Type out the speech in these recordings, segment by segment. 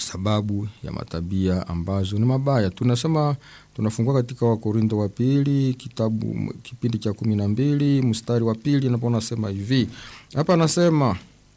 sababu ya matabia ambazo ni mabaya. Tunasema tunafungua katika Wakorinto wa pili kitabu kipindi cha kumi na mbili mstari wa pili napo nasema hivi hapa, anasema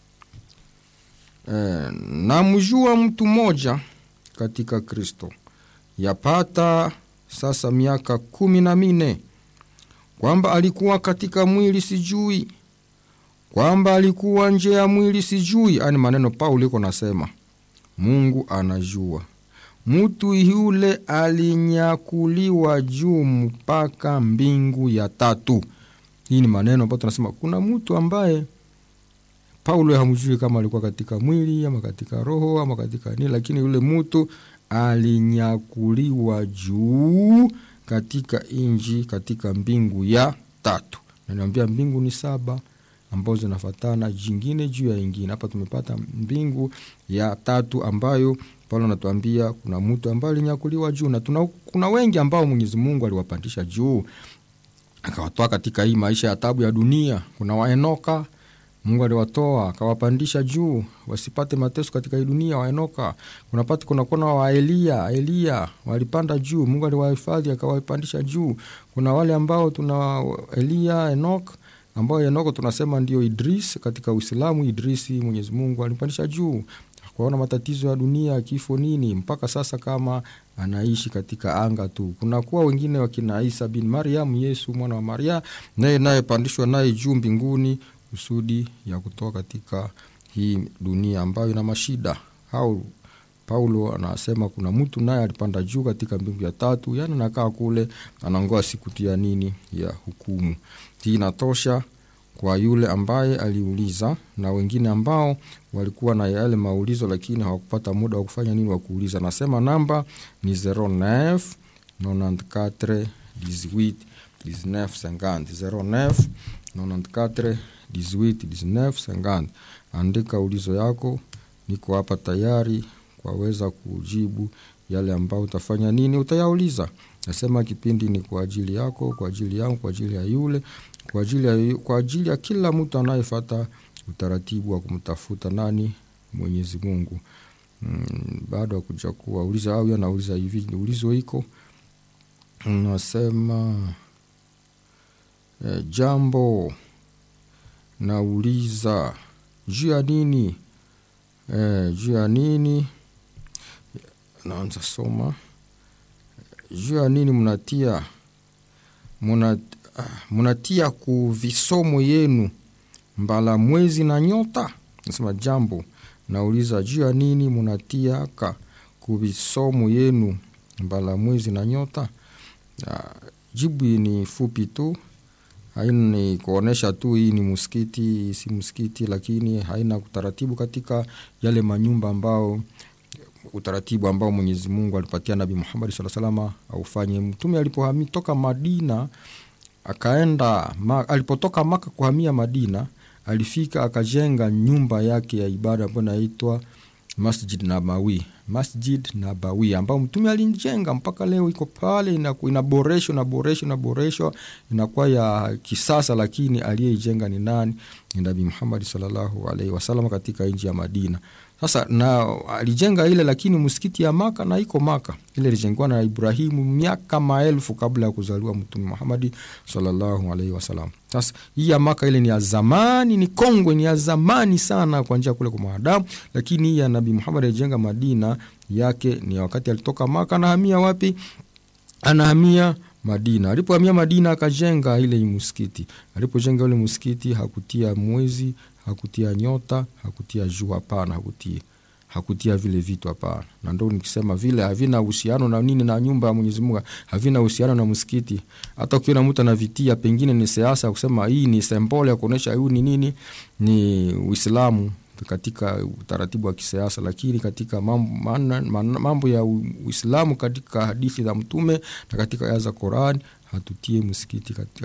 eh, namjua mtu mmoja katika Kristo yapata sasa miaka kumi na minne kwamba alikuwa katika mwili sijui, kwamba alikuwa nje ya mwili sijui. Ani maneno Paulo iko nasema Mungu anajua mtu yule alinyakuliwa juu mpaka mbingu ya tatu. Hii ni maneno ambayo tunasema kuna mtu ambaye Paulo hamjui kama alikuwa katika mwili ama katika roho ama katika nini, lakini yule mtu alinyakuliwa juu katika inji katika mbingu ya tatu. Na niambia mbingu ni saba ambazo zinafatana jingine juu ya ingine. Hapa tumepata mbingu ya tatu ambayo Paulo anatuambia kuna mtu ambaye alinyakuliwa juu, na tuna, kuna wengi ambao Mwenyezi Mungu aliwapandisha juu akawatoa katika hii maisha ya tabu ya dunia. Kuna waenoka Mungu aliwatoa akawapandisha juu wasipate mateso katika hii dunia, waenoka. Kunapata kuna kuna wa Elia, Elia walipanda juu, Mungu aliwahifadhi akawapandisha juu. Kuna wale ambao tuna Elia, Enok ambao Enoko tunasema ndio Idris katika Uislamu. Idrisi Mwenyezi Mungu alimpandisha juu kuona matatizo ya dunia, kifo nini, mpaka sasa kama anaishi katika anga tu. Kunakuwa wengine wakina Isa bin Mariam, Yesu mwana wa Maria, naye naye pandishwa naye juu mbinguni kusudi ya kutoka katika hii dunia ambayo ina mashida. Au Paulo anasema kuna mtu naye alipanda juu katika mbingu ya tatu, yani anakaa kule anangoa siku ya nini ya hukumu. Hii inatosha kwa yule ambaye aliuliza na wengine ambao walikuwa na yale maulizo lakini hawakupata muda wa kufanya nini wa kuuliza. Nasema namba ni 09 94 18 19 50 09 94 18 19 50. Andika ulizo yako, niko hapa tayari kwaweza kujibu yale ambayo utafanya nini utayauliza. Nasema kipindi ni kwa ajili yako, kwa ajili yangu, kwa ajili ya yule kwa ajili ya, kwa ajili ya kila mtu anayefata utaratibu wa kumtafuta nani Mwenyezi Mungu. Mm, baada ya kuja kuwauliza au anauliza hivi ulizo iko nasema eh, jambo nauliza juu ya nini eh, juu ya nini naanza soma juu ya nini mnatia muna munatia ku visomo yenu mbala mwezi na nyota. Nasema jambo nauliza juu ya nini munatia ka ku visomo yenu mbala mwezi na nyota. Uh, jibu ni fupi tu, haina ni kuonesha tu hii ni msikiti, si msikiti, lakini haina utaratibu katika yale manyumba ambao utaratibu ambao Mwenyezi Mungu alipatia Nabii Muhammad sallallahu alaihi wasallam aufanye. Mtume alipohamia toka Madina akaenda ma, alipotoka Maka kuhamia Madina, alifika akajenga nyumba yake ya ibada ambayo inaitwa Masjid Nabawi, Masjid Nabawi ambao mtume alijenga mpaka leo iko pale, inaboreshwa inaboreshwa inaboreshwa inakuwa ya kisasa, lakini aliyeijenga ni nani? Ni Nabii Muhammad sallallahu alaihi wasallam katika nchi ya Madina. Sasa na alijenga ile, lakini msikiti ya Maka na iko Maka ile ilijengwa na Ibrahimu miaka maelfu kabla ya kuzaliwa Mtume Muhammadi sallallahu alaihi wasallam. Sasa hii ya Maka ile ni ya zamani, ni kongwe, ni ya zamani sana kwa njia kule kwa mwanadamu, lakini hii ya Nabii Muhammad alijenga Madina yake ni wakati alitoka Maka, anahamia wapi? Anahamia Madina. Alipohamia Madina akajenga ile msikiti. Alipojenga ule msikiti hakutia mwezi, hakutia nyota, hakutia jua, hapana, hakutia hakutia vile vitu hapana. Na ndo nikisema vile havina uhusiano na nini na nyumba ya Mwenyezi Mungu, havina uhusiano na msikiti. Hata ukiona mtu anavitia, pengine ni siasa kusema hii ni sembole ya kuonesha huu ni nini, ni Uislamu katika utaratibu wa kisiasa, lakini katika mambo, mambo ya Uislamu katika hadithi za Mtume na katika aya za Qur'an hatutie msikiti katika